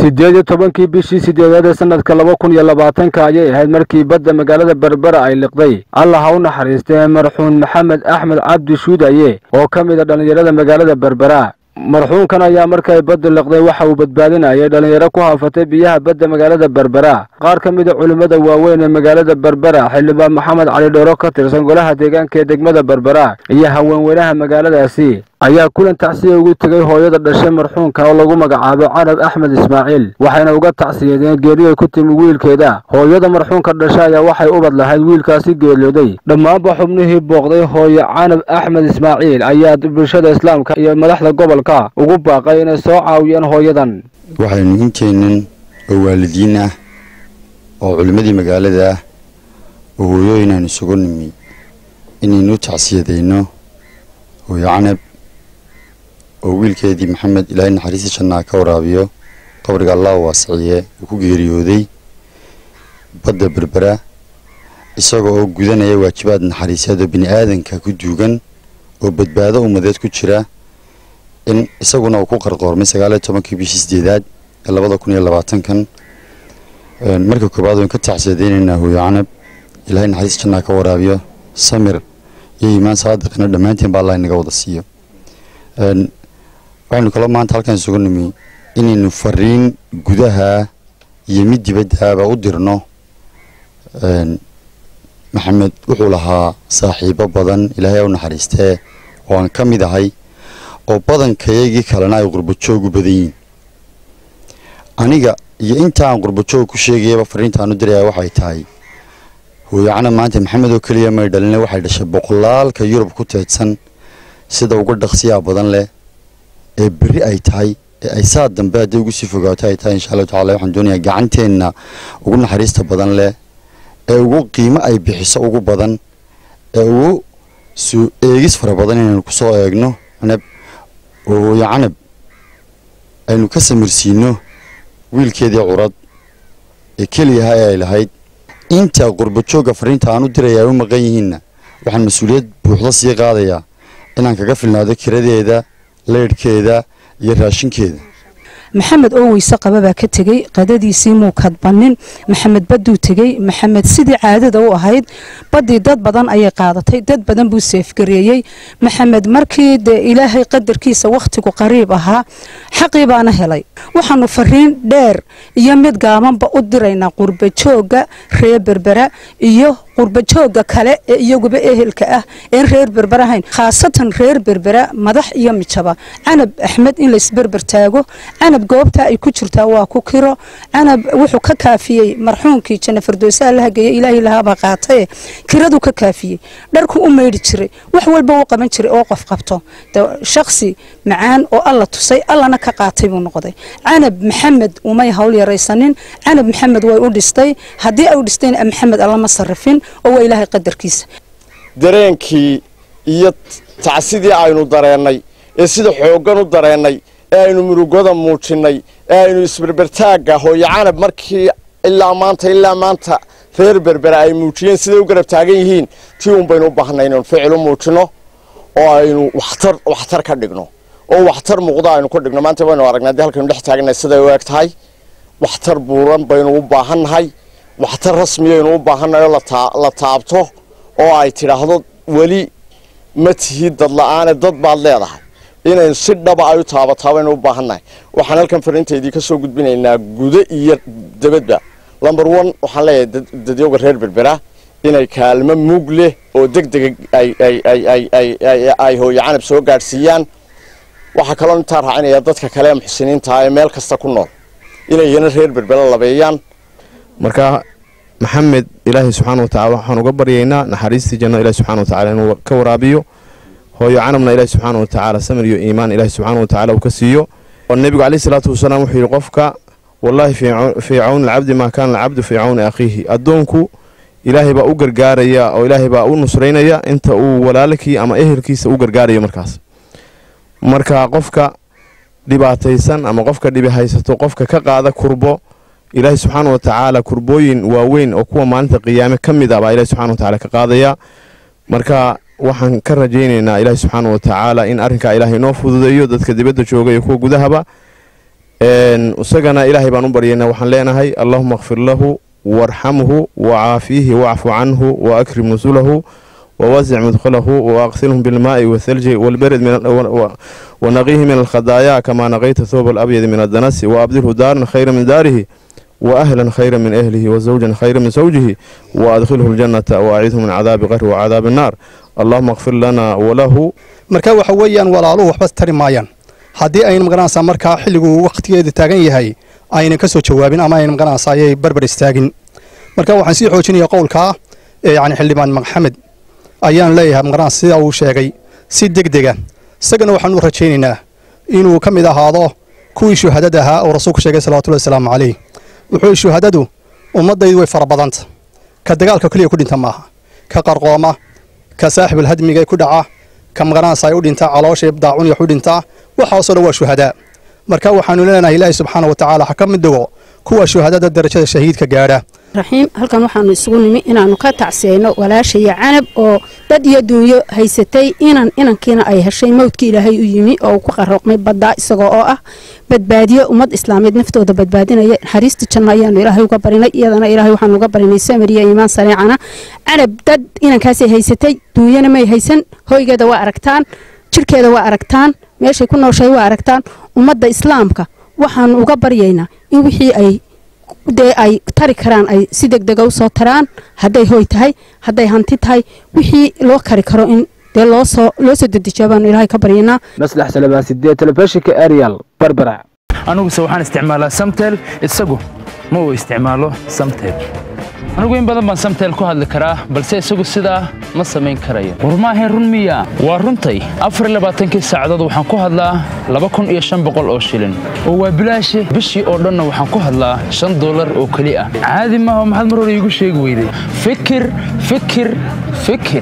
siddeed iyo tobankii bishii sideedaad ee sanadka laba kun iyo labaatanka ayay ahayd markii badda magaalada berbera ay liqday allah ha u naxariistee marxuun maxamed axmed cabdi shuudaye oo ka mid a dhallinyarada magaalada berbera marxuunkan ayaa markay baddu liqday waxa uu badbaadinayay dhallinyaro ku haafatay biyaha badda magaalada berbera qaar ka mid a culimmada waaweyn ee magaalada berbera xildhibaan maxamed cali dhooro ka tirsan golaha deegaanka ee degmada berbera iyo haweenweynaha magaaladaasi ayaa kulan tacsiya ugu tegay hooyada dhashay marxuunka oo lagu magacaabo carab axmed ismaaciil waxayna uga tacsiyadeen geeri ay ku timi wiilkeeda hooyada marxuunka dhashay ayaa waxay ubad lahayd wiilkaasi geeriyooday dhammaanba xubnihii booqday hooye canab axmed ismaaciil ayaa bulshada islaamka iyo madaxda gobolka ugu baaqay inay soo caawiyaan hooyadan waxaynu inteennan oo waalidiin ah oo culimmadii magaalada ah oo hooyooyin aan isugu nimi inaynu tacsiyadayno hooye canab oo wiilkeedii maxamed ilaahay naxariista jannaa ka waraabiyo qabriga allah waasiciye uu ku geeriyooday badda berbera isaga oo gudanaya waajibaad naxariiseed oo bini aadanka ku duugan oo badbaado ummadeed ku jira in isaguna uu ku qarqoormay sagaaliyo tobankii bishii sideedaad ee labada kun iyo labaatankan marka koobaad waan ka tacsiyadaynaynaa hooyo canab ilaahay naxariista jannaa ka waraabiyo samir iyo iimaan saadiqina dhammaanteen baa allah inaga wada siiyo waxaynu kaloo maanta halkaan isugu nimi inaynu fariin gudaha iyo mid dibaddaaba u dirno maxamed wuxuu lahaa saaxiibo badan ilaahay u naxariistee oo aan ka mid ahay oo badankayagii kalena ay qurbajoog u badan yihiin aniga iyo intaan qurbajoog ku sheegayaba fariintaan u diraya waxay tahay hooyacana maanta maxamed oo keliya may dhalina waxay dhashay boqolaalka yurub ku teedsan sida uga dhaqsiyaa badan leh ee berri ay tahay ee ay saa dambe hadday ugu sii fogaato ay tahay insha allahu tacala waxaan doonayaa gacanteenna ugu naxariista badan leh ee ugu qiimo ay bixiso ugu badan ee ugu soo eegis fara badan inaynu ku soo eegno canab oo hooyo canab aynu ka samirsiino wiilkeedii curad ee keliyaha ee ay lahayd inta qurbajoogga fariinta aan u diraya ay u maqan yihiinna waxaan mas-uuliyad buuxda sii qaadayaa inaan kaga filnaado kiradeeda leydhkeeda iyo raashinkeeda maxamed oo weyse qaba baa ka tegey qadadiisii muu kadbanin maxamed badduu tegey maxamed sidii caadada u ahayd baddii dad badan ayay qaadatay dad badan buu seefgareeyey maxamed markii dee ilaahay qadarkiisa wakhtigu qariib ahaa xaqii baana helay waxaanu fariin dheer iyo mid gaabanba u diraynaa qurbajoogga reer berbera iyo qurbajoogga kale ee iyaguba ehelka ah een reer berber ahayn khaasatan reer berbera madax iyo mijaba canab axmed in laysberber taago canab goobta ay ku jirtaa waa ku kiro canab wuxuu ka kaafiyey marxuunkii janna fardoosaha la hageeye ilaahay lahaabaa qaataye kiraduu ka kaafiyey dharku u maydhi jiray wax walba u qaban jiray oo qof qabto shakhsi macaan oo alla tusay allana ka qaatay buu noqday canab maxamed umay hawl yaraysanin canab maxamed way u dhistay haddii ay u dhistayna maxamed allama sarrifin oo waa ilaahay qadarkiisa dareenkii iyo tacsidii aynu dareennay ee sida xooggan u dareennay ee aynu murugada muujinnay ee aynu isberbertaagga hooyo canab markii ilaa maanta ilaa maanta reer berbera ay muujiyeen siday u garab taagan yihiin tii un baynu u baahnay inaynu ficil u muujinno oo aynu waxtar waxtar ka dhigno oo waxtar muuqda aynu ka dhigno maanta waynu aragnay haddii halkaynu dhex taagannahay siday u eg tahay waxtar buuran baynu u baahannahay waxtar rasmiyaynu u baahannahay oo la taabto oo ay tidhaahdo weli ma tihid dad la-aane dad baad leedahay inaynu si dhaba ay u taabataa baynu u baahannahay waxaan halkan fariintaydii ka soo gudbinaynaa gudo iyo dabadba lomber one waxaan leeyahay dadyowga reer berbera inay kaalmo mug leh oo deg dega ay hooyo canab soo gaadhsiiyaan waxaa kaloo intaa raacinaya dadka kale ee muxsiniinta ee meel kasta ku nool inay iyana reer berbera labeeyaan marka maxamed ilaahay subxaana wa tacala waxaan uga baryaynaa naxariistii janno ilahi subxana wa tacala inuu ka waraabiyo hooyo canabna ilaahi subxaana wa tacaala samir iyo iimaan ilaahi subxaana wa tacala uu ka siiyo nebigu caleyhi salaatu wasalaam wuxuu yidhi qofka wallaahi fii cawni alcabdi maa kaana alcabdu fii cawni akhiihi addoonku ilaahay baa u gargaaraya oo ilaahay baa u nusraynaya inta uu walaalkii ama ehelkiisa u gargaarayo markaas marka qofka dhibaataysan ama qofka dhibi haysato qofka ka qaada kurbo ilaahay subxaana wa tacaala kurbooyin waaweyn oo kuwa maalinta qiyaame ka mid ah baa ilahi subxana wa tacala ka qaadaya marka waxaan ka rajaynaynaa ilaahi subxaana wa tacaala in arrinkaa ilaahay inoo fududeeyo dadka dibadda jooga iyo kuwa gudahaba isagana ilaahay baan u baryaynaa waxaan leenahay allahuma kfir lahu warxamhu wacaafiihi wacfu canhu waakrim nusulahu wawasic mudkhalahu waaqsilhum bilmaai wathalji walbered wanaqiihi min alkhadaayaa kamaa naqayta thoob alabyadi min adanasi waabdilhu daaran khayra min daarihi waahlan khayra min ahlihi wazawjan khayra min sawjihi waadkhilhu ljannata waacidhu min cadaabi qahri wacadaabi annaar allahuma kfir lana walahu marka waxa weeyaan walaaluhu waxba tari maayaan haddii ayna magaranaysaa markaa xilliguu wakhtigeeda taagan yahay aynan ka soo jawaabin ama ayna magaranaysaa ayay barbar istaagin marka waxaan sii xoojinaya qowlkaa yani xildhibaan maxamed ayaan leeyahay magaranaysa sida uu sheegay si deg dega isagana waxaan u rajaynaynaa inuu ka mid ahaado kuwii shuhadada ahaa oo rasuulku sheegay salawatullahi wasalaamu calayh wuxuu shuhadadu ummaddaydu way fara badanta ka dagaalka keliya ku dhinta maaha ka qarqooma ka saaxibul hadmiga ku dhaca ka magaranaysa ay u dhintaa caloosha daacun wax u dhintaa waxaasoo dhan waa shuhadaa marka waxaanu leenahay ilaahi subxaana wa tacaala ha ka mid dhigo kuwa shuhadada darajada shahiidka gaadha raxiim halkan waxaanu isugu nimi inaannu ka tacsiyeyno walaashaya canab oo dad iyo duunyo haysatay inan inankiina ay heshay mawdkii ilaahay u yimi oo uu ku qarooqmay baddaa isagoo oo ah badbaadiyo ummad islaameed naftooda badbaadinaya naxariista janno ayaanu ilaahay uga barinay iyadana ilaahay waxaanu uga barinay samariya iimaan sareecana canab dad inankaasay haysatay duunyana may haysan hoygeeda waa aragtaan jirkeeda waa aragtaan meeshay ku nooshahay waa aragtaan ummadda islaamka waxaanu uga baryaynaa in wixii ay dee ay tari karaan ay si degdega u soo taraan hadday hoy tahay hadday hanti tahay wixii loo kari karo in dee loosoo loo soo dedejiya baanu ilaahay ka baryaynaa maslax salabaan sideed telefishinka arial barbara aniguse waxaan isticmaalaa samtel isagu ma uu isticmaalo samtel anigu in badan baan samtel ku hadli karaa balse isagu sidaa ma samayn karayo war maahayn run miya waa runtay afar labaatankii saacadood waxaan ku hadlaa laba kun iyo shan boqol oo shilin oo waa bilaashe bishii oo dhanna waxaan ku hadlaa shan dollar oo keli ah caadi maaha maxaad mar hore iigu sheegi weyday fikir fikir fikir